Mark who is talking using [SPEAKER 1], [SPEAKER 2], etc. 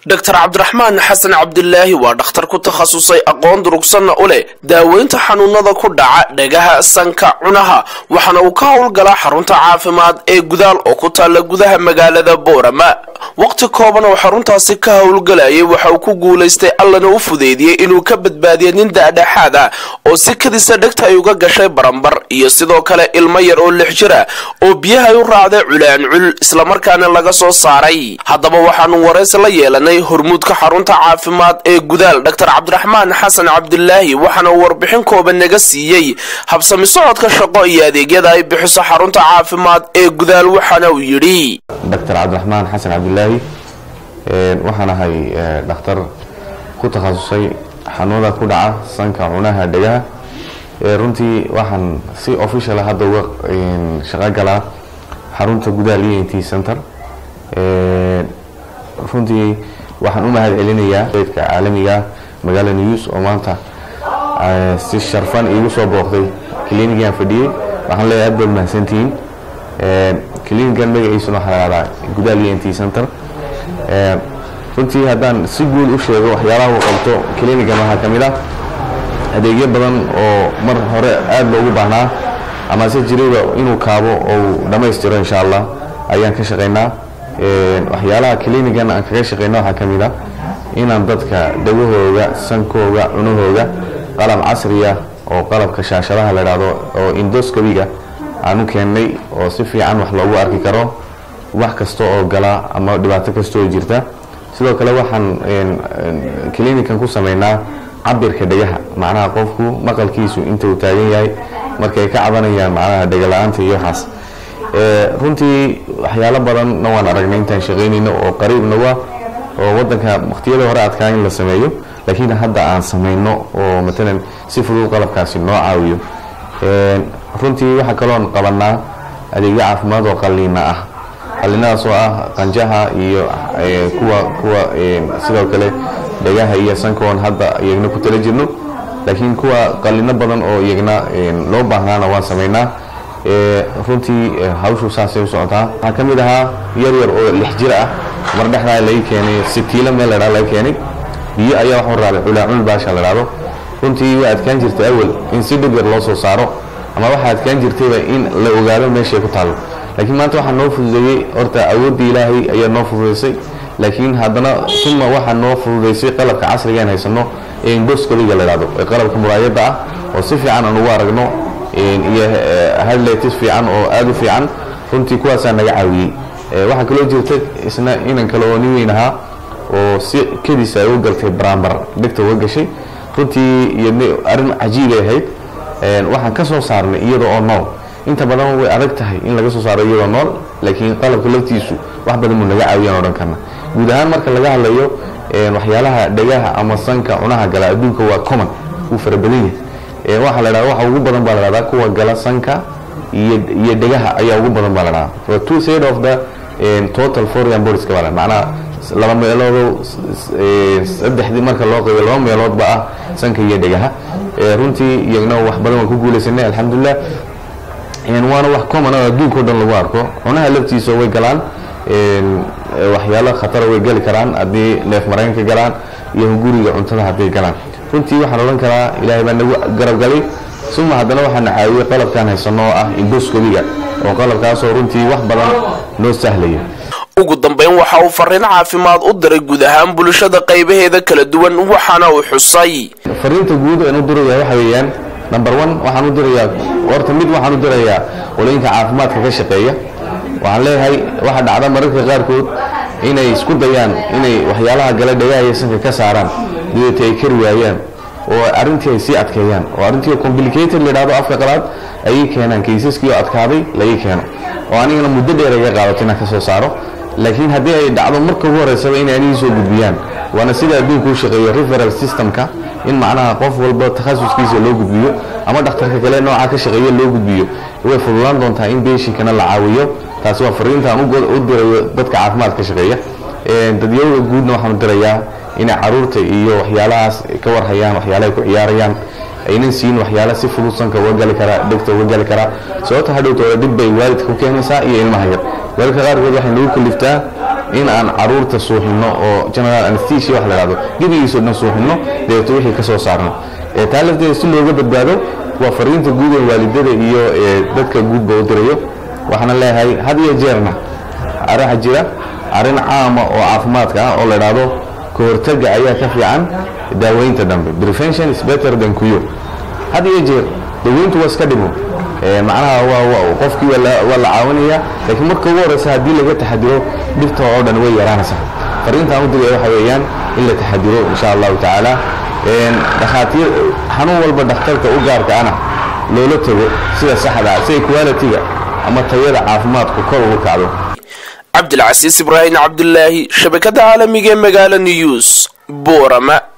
[SPEAKER 1] doctor cabdiraxmaan xasan cabdilaahi waa dhakhtar ku takhasusay aqoon durugsanna u leh daaweynta xanuunada ku dhaca dhagaha sanka cunaha waxaana uu ka howlgalaa xarunta caafimaad ee gudaal oo ku taalla gudaha magaalada boorama waqti kooban oo xaruntaasi ka howlgalayay waxa uu ku guulaystay allana u fudeydiyey inuu ka badbaadiya nin daadhexaad ah oo si kadisa dhegta ay uga gashay barambar iyo sidoo kale ilmo yar oo lix jir ah oo biyahay u raacday culaancul islamarkaana laga soo saaray haddaba waxaanu waraysi la yeelanay hormuudka xarunta caafimaad ee gudaal doctor cabdiraxmaan xasan cabdilaahi waxaana uu warbixin kooban naga siiyey habsami socodka shaqo iyo adeegyada ay bixiso xarunta caafimaad ee gudaal waxaana uu yidhi
[SPEAKER 2] doctor cabdiraxmaan xasan cabdilaahi waxaan ahay dhakhtar ku takhasusay xanuunada ku dhaca sanka cunaha dhegaha runtii waxaan si official hadda uga shaqo galaa xarunta gudaha ent center runtii waxaan u mahad celinayaa eydka caalamiga magaala news oo maanta si sharfan iigu soo booqday clinigan fadhiyey waxaan leeyahay aad baad mahadsantihiin clinigan magaciisuna waxaa la dhahdaa gudaha ent center runtii haddaan si guud u sheego waxyaalaha uu qabto clinigan waxaa ka mid ah adeegyo badan oo mar hore aada loogu baahnaa amase jirayba inuu kaabo ou dhammaystiro insha allah ayaan ka shaqaynaa waxyaalaha clinigan aan kaga shaqayna waxaa ka mid ah inaan dadka dhagahooga sankooga cunahooga qalab casriya oo qalabka shaashadaha la dhahdo oo indoscobiga aan u keennay oo si fiican wax loogu arki karo wax kasta oo gala ama dhibaato kasta oo jirta sidoo kale waxaan clinican ku samaynaa cabirka dhegaha macnaha qofku maqalkiisu inta uu taagan yahay markay ka cabanayaan macnaha dhegala-aanta iyo waxaas runtii waxyaalo badanna waan aragnay intaan shaqaynayno oo qariibna waa oo wadanka waqtiyada hore adkaa in la sameeyo laakiin hadda aan samayno oo matalan si fudud qalabkaasi noo caawiyo runtii waxaa kaloon qabanaa adeegyo caafimaad oo qalliina ah qalliinadaas oo ah qanjaha iyo kuwa kuwa sidoo kale dhegaha iyo sankoon hadda iyagna ku tala jirno laakiin kuwa qalliino badan oo iyagna loo baahnaana waan samaynaa runtii hawshu saasay u socotaa waxaa ka mid ahaa yar yar oo lix jir ah mar dhexdaa laga keenay sitiilo meel ladhaa laga keenay biyo ayaa waxu raabay culaacul baasha la dhahdo runtii way adkaan jirtay awal in si dhib yar loo soo saaro ama waxaa adkaan jirtayba in la ogaado meeshay ku taallo laakiin maanta waxaa noo fududeeyey horta awooddii ilaahay ayaa noo fududaysay laakiin haddana uma waxaa noo fududaysay qalabka casrigaan haysano ee indoscobiga la dhahdo ee qalabka muraayadda ah oo si fiican aan ugu aragno iyo hadletis fiican oo aada u fiican runtii kuwaasaa naga caawiyey waxaa kaloo jirta isna inan kale oo nin weyn ahaa oo si kedis ay u galtay barambar dhegta uga gashay runtii iyo arrin cajiibay ahayd waxaan ka soo saarnay iyada oo nool inta badan way adag tahay in laga soo saaro iyadoo nool laakiin qalabka laftiisu wax badan buu naga caawiyaan odhan karna guud ahaan marka laga hadlayo waxyaalaha dhegaha ama sanka cunaha gala adduunka waa common wuu fara badan yahay waxaa la dhahda waxa ugu badan baa la dhahdaa kuwa gala sanka iyo iyo dhegaha ayaa ugu badan baa la dhahdaa for two side of the total foreign bodies ka baa macnaha laba meelood saddexdii marka loo qeybo laba meeloodba ah sanka iyo dhegaha runtii iyagna wax badan waan ku guulaysanay alxamdulilah waana wax common oo adduunka o dhan lagu arko cunaha laftiisa way galaan waxyaalo khatara way geli karaan haddii neef mareenka galaan iyo guriga cuntada hadday galaan runtii waxaan odhan karaa ilaahay baa nagu garabgalay suma haddana waxaana caawiyey qalabkaan haysano oo ah indoscobiga oo qalabkaasoo runtii wax badan noo sahlaya
[SPEAKER 1] ugu dambeyn waxa uu fariin caafimaad u diray guud ahaan bulshada qaybaheeda kala duwan waxaana uu xusay
[SPEAKER 2] fariinta guud aan u diraya waxa weeyaan number one waxaan u dirayaa horta mid waxaan u dirayaa qolooyinka caafimaadka ka shaqeeya waxaan leeyahay waxa dhacda mararka qaarkood inay isku dayaan inay waxyaalaha gala dhagaha iyo sanka ka saaraan dabeeta ay kari waayaan oo arrintii ay sii adkeeyaan oo arrintii complicated la yidhahdo afka qalaad ayay keenaan kaysaskii oo adkaaday laga keeno oo anigana muddo dheer iga qaadato inaan ka soo saaro laakiin haddii ay dhacdo marka ugu horeysaba inay anigii soo gudbiyaan waana sida adduunka u shaqeeyo referal systemka in macnaha qof walba takhasuskiisa loo gudbiyo ama dhakhtarka kale noocaa ka shaqeeya loo gudbiyo way fududaan doontaa in beeshinkana la caawiyo taasi waa fariintaan u dirayo dadka caafimaad ka shaqeeya dadyawga guudna waxaan u dirayaa inay caruurta iyo waxyaalahaas ka warhayaan waxyaalahay ku ciyaarayaan aynan siin waxyaala si fudud sanka uga gali karaa dhegta uga gali karaa sababta hadhowtooda dhib bay waalidka ku keenaysaa iyo ilmaha yar weelka qaarkood waxay nagu kaliftaa in aan caruurta suuxino oo general anesthesia wax la dhahdo gebigiisoo dhan suuxino dabeeto wixii ka soo saarno taa lafteeda si looga badbaado waa fariinta guud ee waalidada iyo dadka guudba u dirayo waxaana leeyahay had iyo jeerna araxa jira arrin caama oo caafimaadka ah oo la dhahdo ka hortaga ayaa ka fiican daaweynta dambe prevention is better than cure had iyo jeer daweyntu waa iska dhimo macnaha qofkii waa la caawinaya laakiin marka ugu horeysa haddii laga taxadiro dhibta oo dhan way yaraanaysaa fariintaan u digaya waxa weeyaan in la taxadiro insha allahu tacaala dhakhaatiir xanuun walba dhakhtarka u gaarka ana loola tago sida saxda sida quality-ga ama tayada caafimaadku kor ugu kacdo
[SPEAKER 1] cabdilcasiis ibraahim cabdulaahi shabakada caalamiga ee magaala news boorama